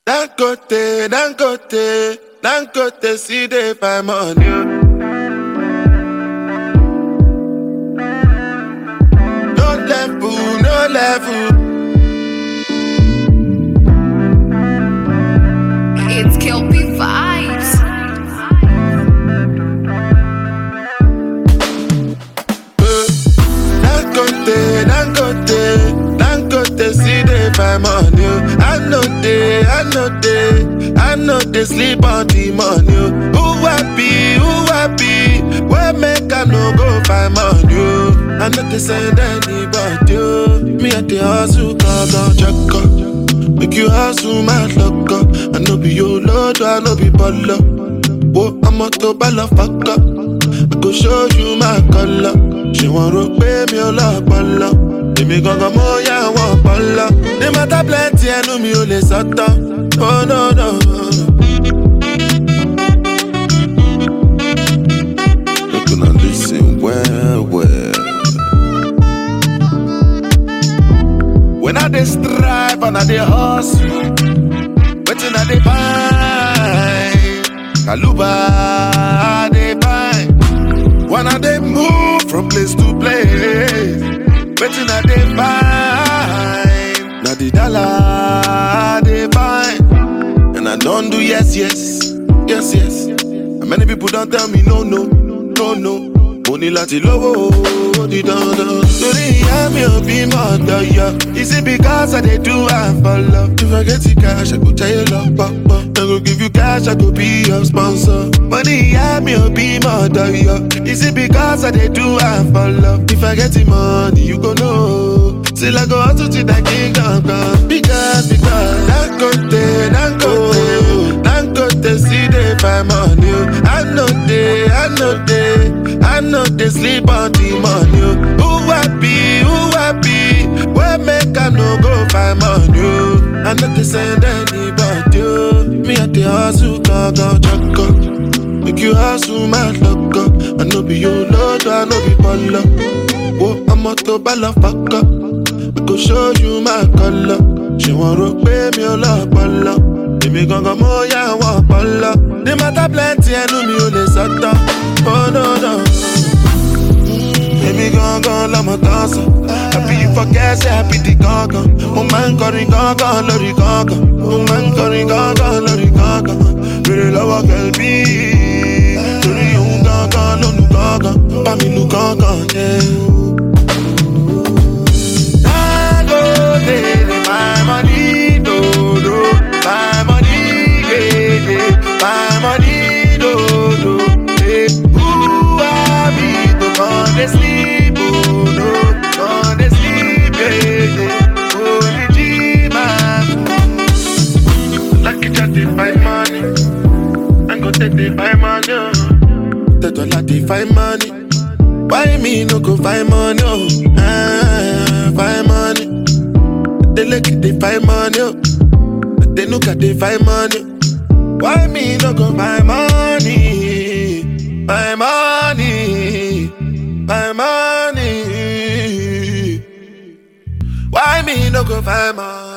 Dangote, Dangote, Dangote, see they find money. No level, no level. It's Kelpie Vibes. Eh, Dangote, Dangote, Dangote, see they find money. I know they, I know they, I know they sleep on the money. Who happy, who happy? Where make I no go find money? I know they send anybody. oh. Me at the hustle, cause I'm check up. Make you hustle, my luck up. I know be your lord, I know be baller. Whoa, I'm a to baller, fuck up. I go show you my color. Ṣé wọ́n rò pé mi ò lọ́pọlọ? Èmi gangan mo yá wọn ọpọlọ. Ní mọ́tà plenty ẹnu mi ò lè sọ́tọ̀. Oh no no. Make una lis ten well well. When I dey strive and I dey hustle, wetin I dey find? Kaluba I dey find. When I dey move from place to place, wetin I dey find? Na the dollar I dey find. And I don do yes, yes, yes, yes. And many people don tell me no, no, no, no. Mo ní láti lówó ó di dandan. Torí ìyá mi ò bí mọ̀ ọ̀dọ̀ yọ. Is it because I dey do am for love? If I get the cash, I go tell you lọ pọ̀pọ̀. I go give you cash, I go be your sponsor. Mo ní ìyá mi ò bí mọ̀ ọ̀dọ̀ yọ. Is it because I dey do am for love? If I get the money, you go know. Till I go hustle till I king gangan. Because, because, Dangote, Dangote, Dangote, see they find money. oh. I know they, I know they, I know they sleep on the money. oh. Who happy, who happy? Where make I no go find money? oh. I know they send anybody. oh. Me at the hustle, gangan, check up. Make you hustle, my luck up. I know be your lord, I know be baller. Whoa, I'm a to baller, fuck up. I go show you my color. Ṣé wọ́n rò pé mi ò lọ́pọlọ? Èmi gangan mo yá wọn ọpọlọ. Ní mọ́tà plenty ẹnu mi ò lè sọ́tọ̀. Oh no no. Èmi gangan lọmọ tán sọ. Àbí ìfọkẹ́sẹ̀ àbí di gangan. Mo máa ń kọrin gangan lórí gangan. Mo máa ń kọrin gangan lórí gangan. Bèrè lọ́wọ́ kẹ̀lbí. Torí òun gangan ló nu gangan. Bá mi nu gangan yẹn. Dangote, my money, no, no, my money, yeah, yeah, my money, no, no, yeah. Who are me to come and sleep, oh, no, come and sleep, yeah, yeah. Only Jesus. Lucky just dey find money, I'm gonna take the find money, oh. The dollar dey find money. Why me no go find money? Oh, ah, find money. They look at they find money. Oh. They look at they find money. Why me no go find money? Find money. Find money. Why me no go find money?